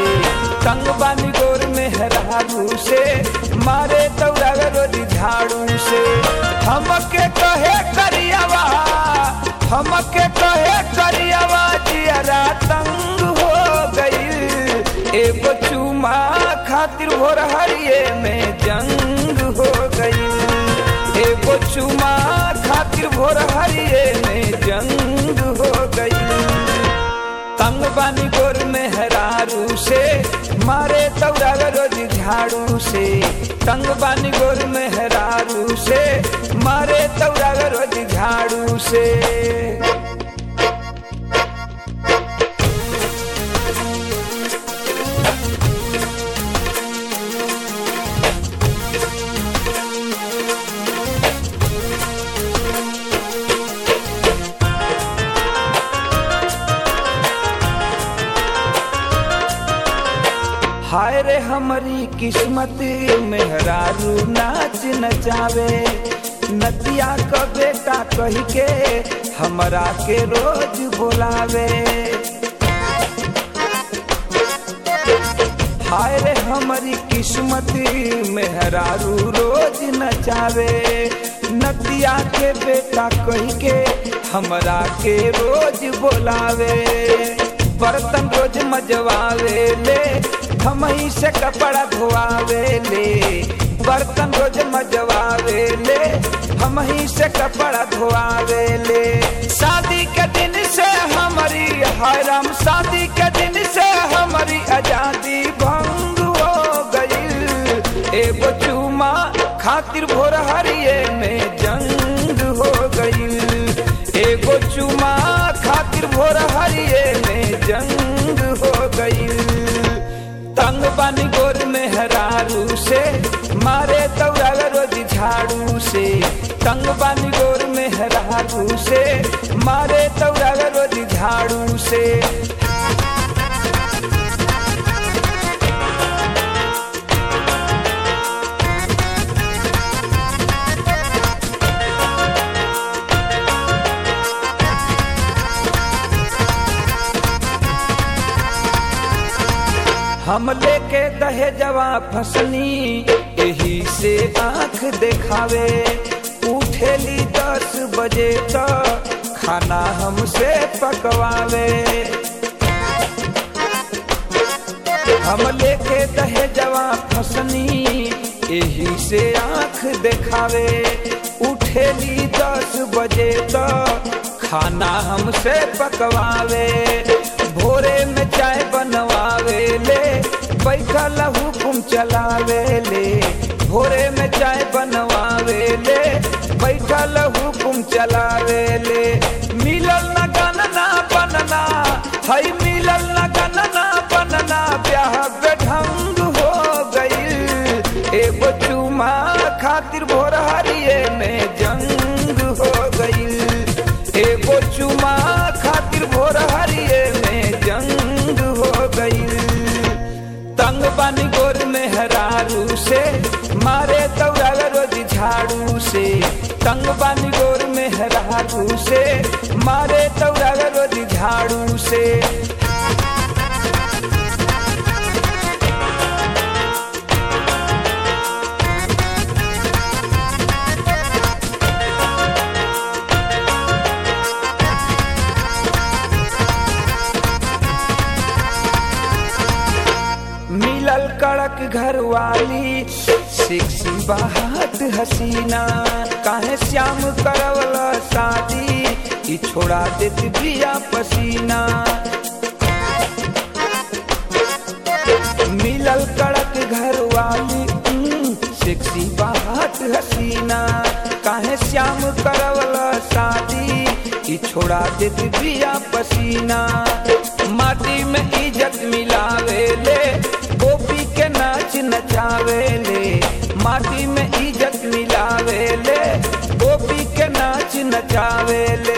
तंग बानी गोर में हरारू से मारे तौरा रोज झाड़ू से हमके कहे करियावा हमके कहे करियावा जियरा तंग हो गई एगो चुमा खातिर भोर हरिये में जंग हो गई एगो चुमा खातिर भोर हरिये में जंग हो गई तंग बानी गोर में हरारू से मारे तौरा रोज झाड़ू से तंग बानी गोर में हरारू से मारे तौरा रोज झाड़ू से हाय रे हमारी किस्मत मेहरारू नाच नचावे नदिया क बेटा कही के हमरा के रोज बोलावे हाय रे हमारी किस्मत मेहरारू रोज नचावे नदिया के बेटा कही के हमरा के रोज बोलावे बर्तन रोज मजवावे ले हम ही से कपड़ा धोआवे ले बर्तन रोज मजवावे ले हम ही से कपड़ा धोआवे ले शादी के दिन से हमारी हरम शादी के दिन से हमारी आजादी भंग हो गई एगो चूमा खातिर भोर हरिये में जंग हो गई एगो चूमा खातिर भोर हरिये में जंग हो गई तंग बानी गोर में हरारू से मारे तौरा रोज झाड़ू से तंग बानी गोर में हरारू से मारे तौरा रोज झाड़ू से हम लेके दहे जवा फसनी यही से आंख देखावे उठेली दस बजे तो खाना हमसे पकवावे हम लेके दहे जवा फसनी यही से आंख देखावे उठेली दस बजे तो खाना हमसे पकवावे भोरे में चाय बनवावे ले बैठल हुकुम चलावे ले भोरे में चाय बनवावे ले बैठल हुकुम चलावे ले मिलल न गनना बनना हई मिलल न गनना बनना ब्याह बेढंग हो गई एगो चुमा खातिर भोर हरिये में जंग हो गई एगो चुमा खातिर भोर हरिये में जंग हो गई तंग बानी गोर में हरारू से मारे तौरा रोज झाड़ू से तंग बानी गोर में हरारू से मारे तौरा रोज झाड़ू से मिलल कड़क घर वाली सेक्सी बात हसीना काहे श्याम करवल शादी ई छोड़ा देत बिया पसीना मिलल कड़क घर वाली उम, सेक्सी बात हसीना काहे श्याम करवल शादी ई छोड़ा देत बिया पसीना माटी में इज्जत मिलावे ले गोपी के नाच नचावे ले माटी में इज्जत मिलावे ले गोपी के नाच नचावे ले